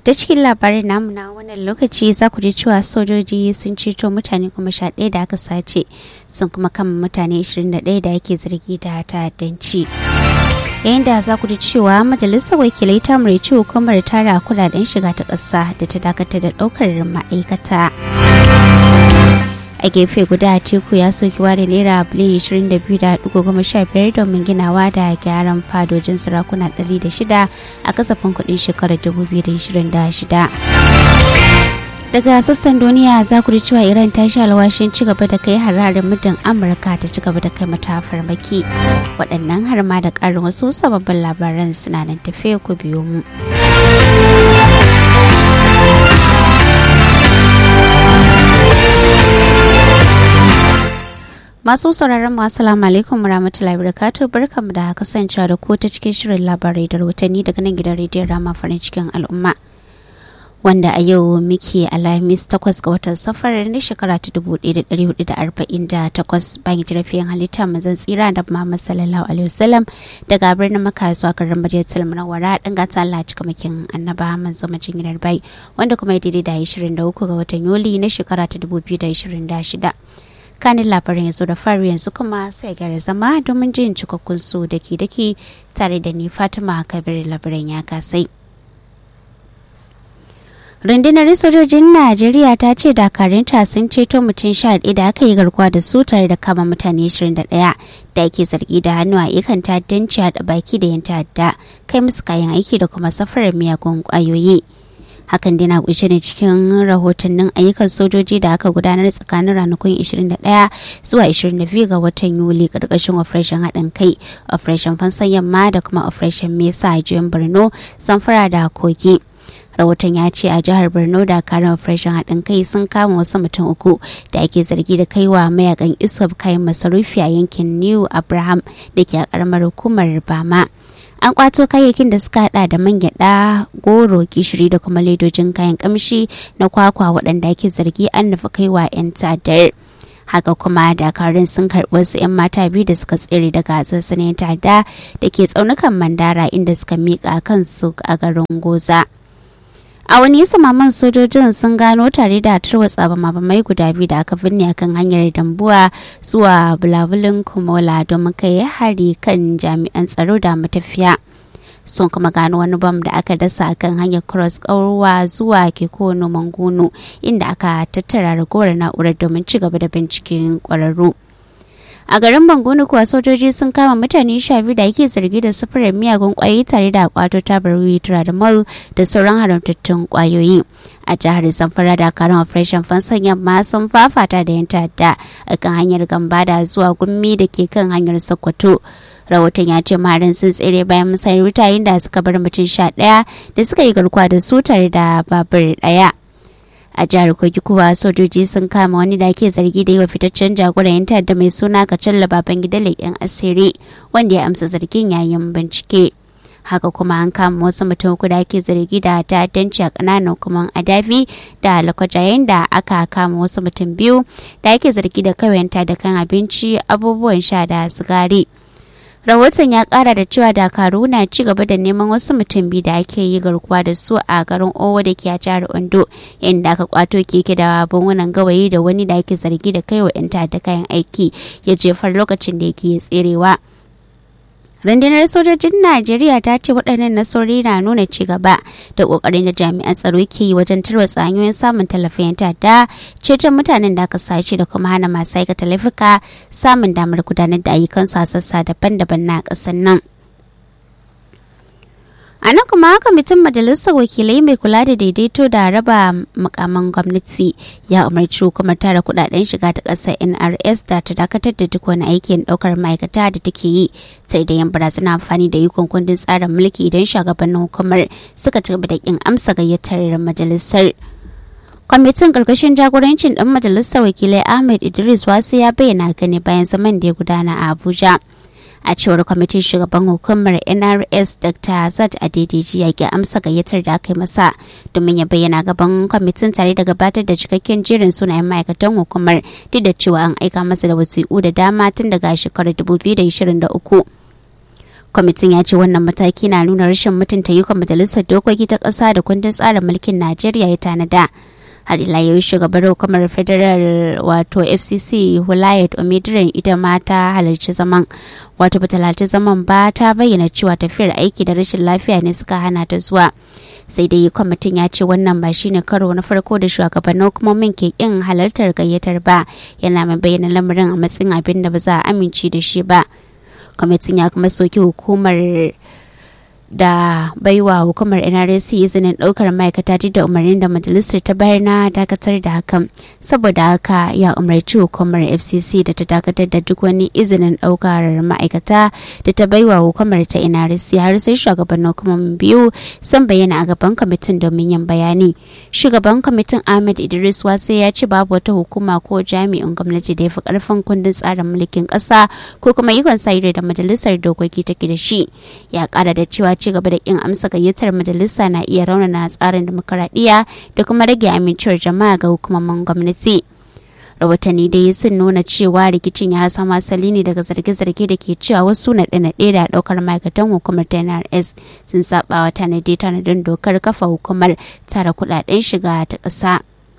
da cikin labarin namu na wannan lokaci za ku ji cewa sojoji sun ceto mutane kuma sha ɗaya da aka sace sun kuma kama mutane 21 da ake zargi da ta'addanci yayin da za ku ji cewa majalisar wakilai ta murci hukumar tara kudaden shiga ta ƙasa da ta dakatar da ɗaukar ma'aikata a gefe guda teku ya soki ware naira biliyan 22.15 domin ginawa da gyaran fadojin sarakuna 106 a kasafin kudin shekarar 2026 daga sassan duniya za ku ji cewa iran ta sha alwashin ci gaba da kai hararin muddin amurka ta ci gaba da kai mata farmaki waɗannan har ma da ƙarin wasu sababbin labaran suna nan tafe ku biyo mu Masu sauraron mu assalamu alaikum warahmatullahi wabarakatuh barkamu da kasancewa da ku ta cikin shirin labarai da rahotanni daga nan gidan rediyon Rama farin cikin al'umma. Wanda a yau muke alhamis takwas ga watan safar na shekara ta dubu ɗaya da ɗari hudu da arba'in da takwas bayan jirafiyan halitta mazan tsira da Muhammad sallallahu alaihi wasallam daga birnin Makka zuwa garin Madinatul Munawwara dan gata Allah cika makin annaba manzo majin gidan bai wanda kuma ya daidai da 23 ga watan Yuli na shekara ta dubu biyu da ishirin da shida. kanin labarin yanzu da fari yanzu kuma sai gyara zama domin jin cikakkun su da ke dake tare da ni fatima kabir labarin ya kasai rundunar sojojin najeriya ta ce dakarunta sun ceto mutum sha da aka yi garkuwa da su tare da kama mutane 21 da ake zargi da hannu a ikan ta'addanci a baki da yin ta'adda kai musu kayan aiki da kuma safarar miyagun kwayoyi hakan dai na kunshe ne cikin rahotannin ayyukan sojoji da aka gudanar tsakanin ranakun 21 zuwa 22 ga watan yuli karkashin operation haɗin kai operation fansan yamma da kuma operation mesa a juyin borno samfara da kogi rahoton ya ce a jihar borno da karin operation haɗin kai sun kama wasu mutum uku da ake zargi da kaiwa mayakan isop kayan masarufi a yankin new abraham da ke a karamar hukumar bama an kwato kayayyakin da suka hada da man gyada goro gishiri da kuma ledojin kayan kamshi na kwakwa waɗanda ake zargi an nufi kaiwa 'yan tsadar haka kuma dakarun sun karɓi wasu 'yan mata biyu da suka tsere daga sassanin tada da ke tsaunukan mandara inda suka miƙa kansu a garin goza a wani samaman sojojin sun gano tare da tarwatsa bamabamai guda biyu da aka binne akan hanyar dambuwa zuwa bulabulin kumola domin kai hari kan jami'an tsaro da matafiya sun kuma gano wani bam da aka dasa akan hanyar cross ƙaurwa zuwa kekono mangono inda aka tattara ragowar na'urar domin ci gaba da binciken ƙwararru a garin bangoni kuwa sojoji sun kama mutane sha biyu da ake zargi da sufurin miyagun kwayoyi tare da kwato tabar tramadol da sauran haramtattun kwayoyi a jihar zamfara da karin operation fansan yamma sun fafata da yan ta'adda a kan hanyar gambada zuwa gummi da ke kan hanyar sokoto rahoton ya ce maharin sun tsere bayan musayar wuta da suka bar mutum sha ɗaya da suka yi garkuwa da su tare da babur ɗaya a jihar kogi kuwa sojoji sun kama wani da ke zargi da yi wa fitaccen jagoran yan ta'adda mai suna kacalla baban gida leƙen asiri wanda ya amsa zargin yayin bincike haka kuma an kama wasu mutum uku da ake zargi da ta'addanci a ƙananan hukumar adafi da lakwaja yayin da aka kama wasu mutum biyu da ake zargi da kawayanta da kan abinci abubuwan sha da sigari rahoton ya kara da cewa dakaru na ci gaba da neman wasu mutum biyu da ake yi garkuwa da su a garin owo da ke a jihar ondo inda aka kwato keke da bangunan gawayi da wani da ake zargi da kai wa 'yan da kayan aiki ya jefar lokacin da yake tserewa rundunar sojojin najeriya ta ce waɗannan nasarori na nuna ci gaba da ƙoƙarin da jami'an tsaro ke yi wajen tarwatsa hanyoyin samun tallafin ta'adda ceton mutanen da aka sace da kuma hana masu aikata laifuka samun damar gudanar da ayyukansu a sassa daban-daban na ƙasar nan a nan kuma kwamitin majalisar wakilai mai kula da daidaito da raba mukaman gwamnati ya umarci hukumar tara kudaden shiga ta ƙasar nrs da ta dakatar da duk wani aikin ɗaukar ma'aikata da take yi sai da yin barazana amfani da ikon kundin tsarin mulki idan shugabannin hukumar suka ci gaba da kin amsa gayyatar majalisar kwamitin karkashin jagorancin ɗan majalisar wakilai ahmed idris wasu ya bayyana gani bayan zaman da ya gudana a abuja a cewar kwamitin shugaban hukumar nrs dr azad adedeji ya ki amsa gayyatar da aka yi masa domin ya bayyana gaban kwamitin tare da gabatar da cikakken jerin sunayen ma'aikatan hukumar duk da cewa an aika masa da wasiƙu da dama tun daga shekarar 2023 kwamitin ya ce wannan mataki na nuna rashin mutunta yukan majalisar dokoki ta ƙasa da kundin tsarin mulkin najeriya ya tanada har ila yau shugabar hukumar federal wato fcc hulayat omidiran ita ma ta halarci zaman wato bata halarci zaman ba ta bayyana cewa tafiyar aiki da rashin lafiya ne suka hana ta zuwa sai dai kwamitin ya ce wannan ba shine karo na farko da shugabannin hukumomin ke kin halartar gayyatar ba yana mai bayyana lamarin a matsayin abin da ba za a amince da shi ba kwamitin ya kuma soki hukumar da baiwa hukumar nrsc izinin daukar ma'aikata duk da umarnin da majalisar ta bayar na dakatar da hakan saboda haka ya umarci hukumar fcc da ta dakatar da duk wani izinin daukar ma'aikata da ta baiwa hukumar ta nrsc har sai shugabannin hukumomin biyu sun bayyana a gaban kwamitin domin yin bayani shugaban kwamitin ahmed idris wasu ya ce babu wata hukuma ko jami'in gwamnati da ya fi karfin kundin tsarin mulkin kasa ko kuma ikon sa da majalisar dokoki take da shi ya kara da cewa ci gaba da kin amsa gayyatar majalisa na iya raunana tsarin demokaradiyya da kuma rage amincewar jama'a ga hukumomin gwamnati rahotanni dai sun nuna cewa rikicin ya samo asali ne daga zarge-zarge da ke cewa wasu naɗe-naɗe da ɗaukar ma'aikatan hukumar ta nrs sun saba wa tanadi tanadin dokar kafa hukumar tara kuɗaɗen shiga ta ƙasa.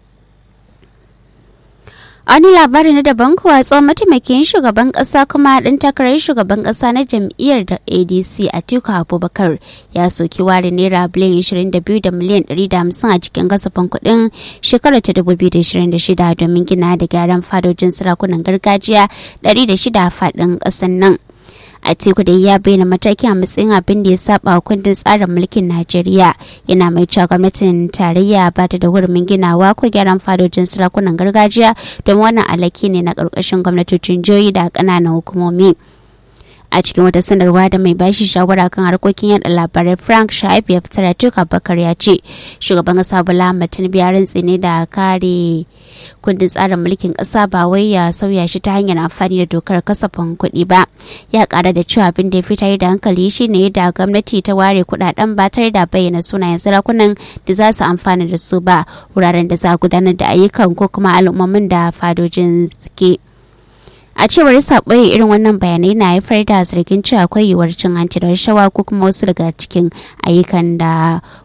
wani labari na daban kuwa tsohon mataimakin shugaban kasa kuma ɗan takarar shugaban kasa na jam'iyyar da adc a tiku abubakar ya soki ware naira biliyan 22 da miliyan 150 a cikin kasafin kuɗin shekarar ta 2026 domin gina da gyaran fadojin sarakunan gargajiya 106 a faɗin ƙasar nan a teku da ya bayyana matakin a matsayin abin da ya saba wa kundin tsarin mulkin najeriya yana mai cewa gwamnatin tarayya ba ta da hurumin ginawa ko gyaran fadojin sarakunan gargajiya don wannan alaki ne na ƙarƙashin gwamnatocin jihohi da ƙananan hukumomi a cikin wata sanarwa da mai bashi shawara kan harkokin yada labarai frank shaib ya fitar tuka bakar ya ce shugaban kasa bola tinubu ya rantse ne da kare kundin tsarin mulkin kasa ba wai ya sauya shi ta hanyar amfani da dokar kasafin kuɗi ba ya kara da cewa abin da ya fitar da hankali shine yadda gwamnati ta ware kuɗaɗen ba tare da bayyana sunayen sarakunan da za su amfana da su ba wuraren da za a gudanar da ayyukan ko kuma al'ummomin da fadojin suke. a cewar saɓoye irin wannan bayanai na haifar da zargin cewa akwai yiwuwar cin hanci da rashawa ko kuma wasu daga cikin ayyukan da